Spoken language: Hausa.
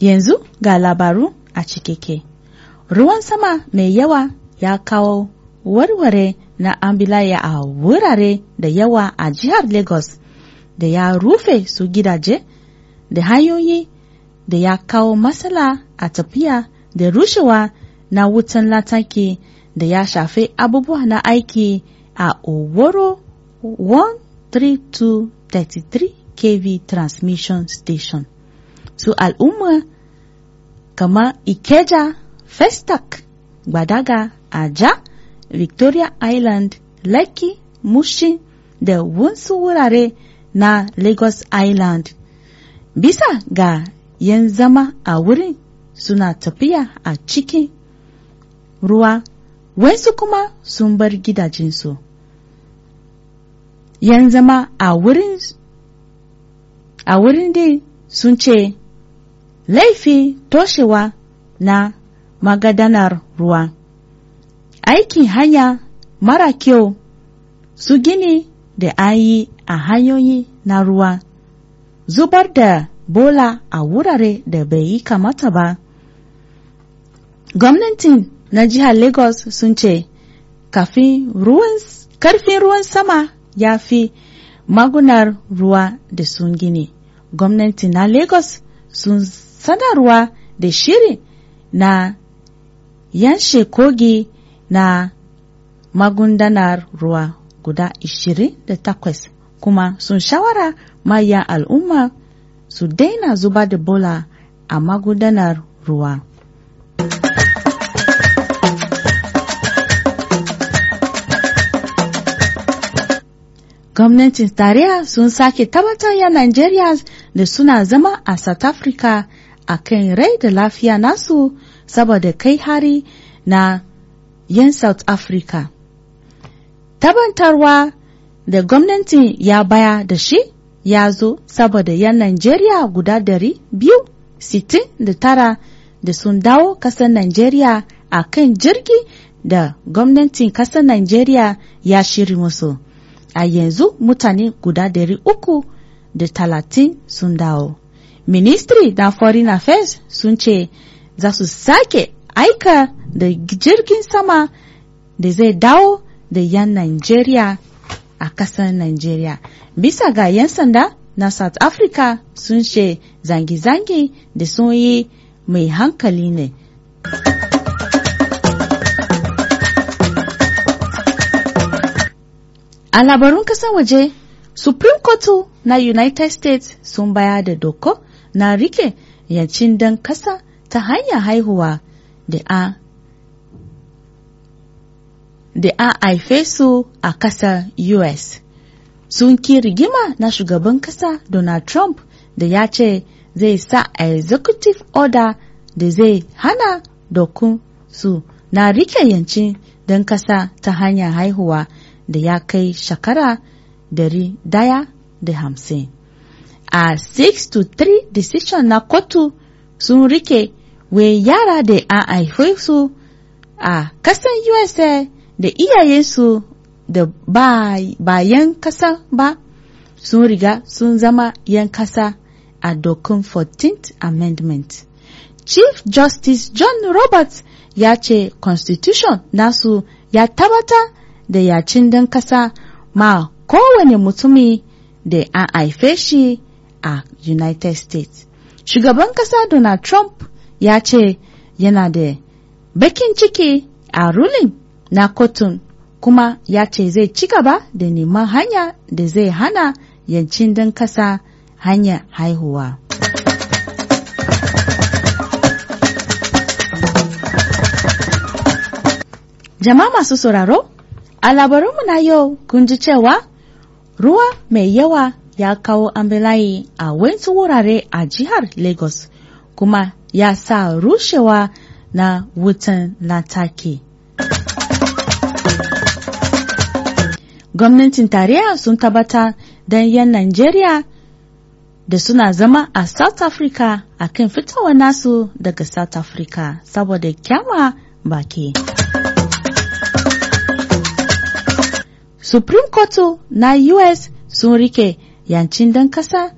Yanzu ga labaru a cikeke. Ruwan sama mai yawa ya kawo warware na ambilaya a wurare da yawa a jihar Lagos da ya rufe su gidaje da hanyoyi da ya kawo matsala a tafiya da rushewa na wutan lantarki da ya shafi abubuwa na aiki a Oworo 13233 kV transmission station. Su al'umma kamar Ikeja, Festac, Gbadaga, Aja, Victoria Island, Lekki, Mushin da wasu wurare na Lagos Island. Bisa ga yan zama a wurin suna tafiya a cikin ruwa, wasu kuma sun bar gidajensu. Yan zama a wurin a wurin dai sun ce laifi toshewa na magadanar ruwa. Aikin hanya mara kyau su gini da an yi a hanyoyi na ruwa, zubar da bola a wurare da bai yi kamata ba. Gwamnatin na jihar Lagos sun ce kafin ruwan karfin ruwan sama ya fi magunar ruwa da sun gini. Gwamnati na Lagos sun sanarwa da shiri na yanshe kogi na magundanar ruwa guda 28 kuma sun shawara mayan al'umma su daina zuba da bola a magudanar ruwa. Gwamnatin tarayya sun sake tabbatar ya Najeriya da suna zama a South Africa a kan rai da lafiya nasu saboda kai hari na 'yan South Africa. Tabbatarwa da gwamnatin ya baya da shi ya zo saboda 'yan Najeriya guda dari biyu sittin da tara da sun dawo kasar Najeriya a kan jirgi da gwamnatin kasar Najeriya ya shiri musu. A yanzu mutane guda dari uku da talatin sun dawo. Ministry na Foreign Affairs sun ce za su sake aika da jirgin sama da zai dawo da 'yan Najeriya a kasar Najeriya. Bisa ga 'yan sanda na South Africa sun ce zangi-zangi da sun yi mai hankali ne. A labarun kasan waje, Supreme Court na United States sun baya da doko na rike yancin dan kasa ta hanyar haihuwa da a da a haife su a kasar US. Sun ki rigima na shugaban kasa Donald Trump da ya ce zai sa executive order da zai hana dokun su na rike yancin dan kasa ta hanyar haihuwa da ya kai shekara dari daya da hamsin. A 6 to 3 decision na kotu sun rike wai yara da a haife su a kasan USA da iyayensu da bayan kasa ba sun riga sun zama yan kasa a dokun 14th Amendment. Chief Justice John Roberts ya ce Constitution nasu ya tabbatar da yacin dan kasa ma kowane mutumi da an haife shi a United States. Shugaban kasa Donald Trump ya ce yana da bakin ciki a ruling na kotun kuma ya ce zai ci gaba da neman hanya da zai hana yancin dan kasa hanyar haihuwa. Jama'a masu sauraro, a labarinmu na yau kun ji cewa ruwa mai yawa ya kawo ambilayi a wasu wurare a jihar Lagos kuma ya sa rushewa na wutan lantarki. Gwamnatin tarayya sun tabbata don 'yan Najeriya da suna zama a South Africa a kan fitowa nasu daga South Africa saboda kyama baki. Supreme Court na US sun rike yancin dan kasa